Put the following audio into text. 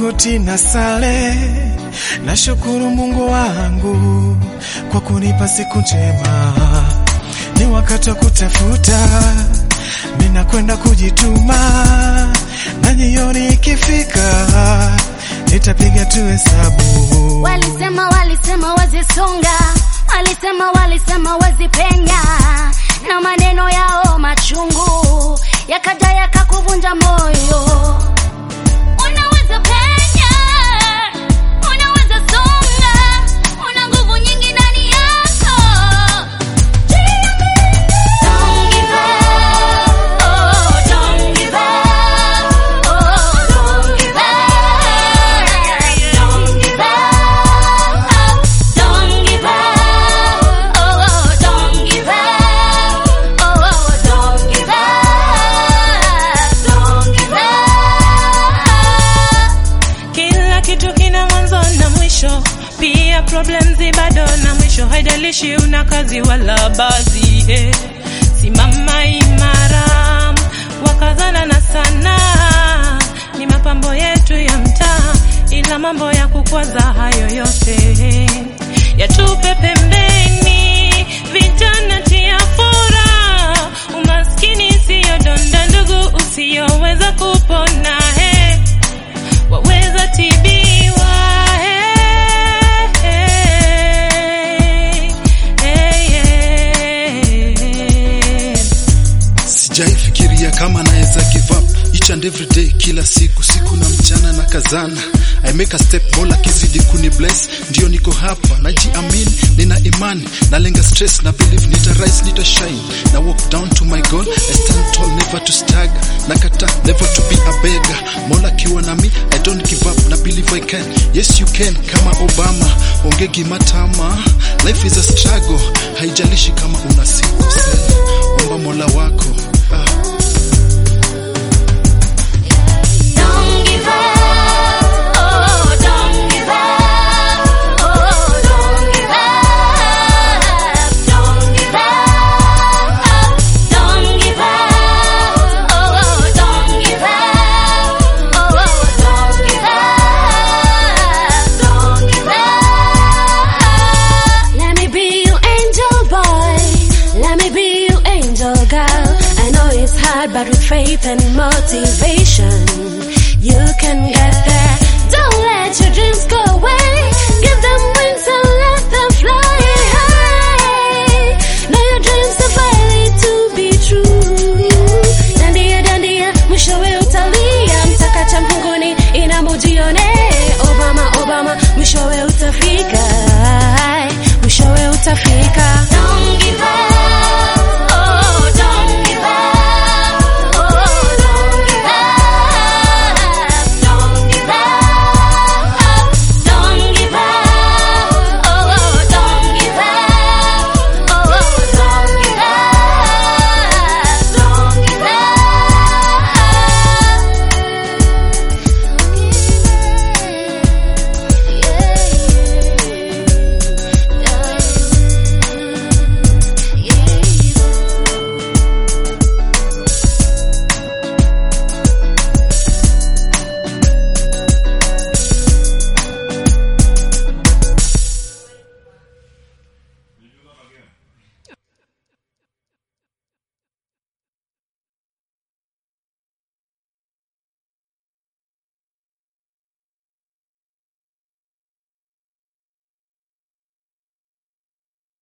magoti na sale, nashukuru Mungu wangu kwa kunipa siku njema. Ni wakati wa kutafuta, mina kwenda kujituma, na jioni ikifika nitapiga tu hesabu. Walisema walisema wazisonga, walisema walisema wazipenya, na maneno yao machungu yakaja yakakuvunja moyo. Unaweza penya, unaweza songa, una nguvu nyingi ndani yako. Don't give up, oh, don't give up, oh, don't give up, don't give up, don't give up, oh, don't give up, oh, don't give up, don't give up. Kila kitu kina mwanzo na mwisho, pia problems bado na mwisho. Haijalishi una kazi wala baadhi, eh. simama imara, wakazana na sana, ni mapambo yetu ya mtaa, ila mambo ya kukwaza hayo yote yatupe pembeni. Vijana tia furaha, umaskini siyo donda ndugu usiyoweza kupona eh waweza tibiwa hey, hey, hey, hey. Sijaifikiria kama naweza give up each and every day, kila siku siku na mchana na kazana. I make a step, Mola kizidi kuni bless, ndio niko hapa najiamini, nina imani, nalenga stress na believe nita rise, nita shine, na walk down to my goal. I stand tall, never to stagger, nakata never to be a beggar. Mola kiwa na mi, I don't give up, na believe I can. Yes you can, kama Obama, ongegi matama. Life is a struggle, haijalishi kama una siku sana. Omba Mola wako ah. Don't give up, oh, don't give up, oh, don't give up, don't give up, don't give up, oh, don't give up, oh, don't give up, don't give up. Let me be your angel boy, let me be your angel girl. I know it's hard, but with faith and motivation.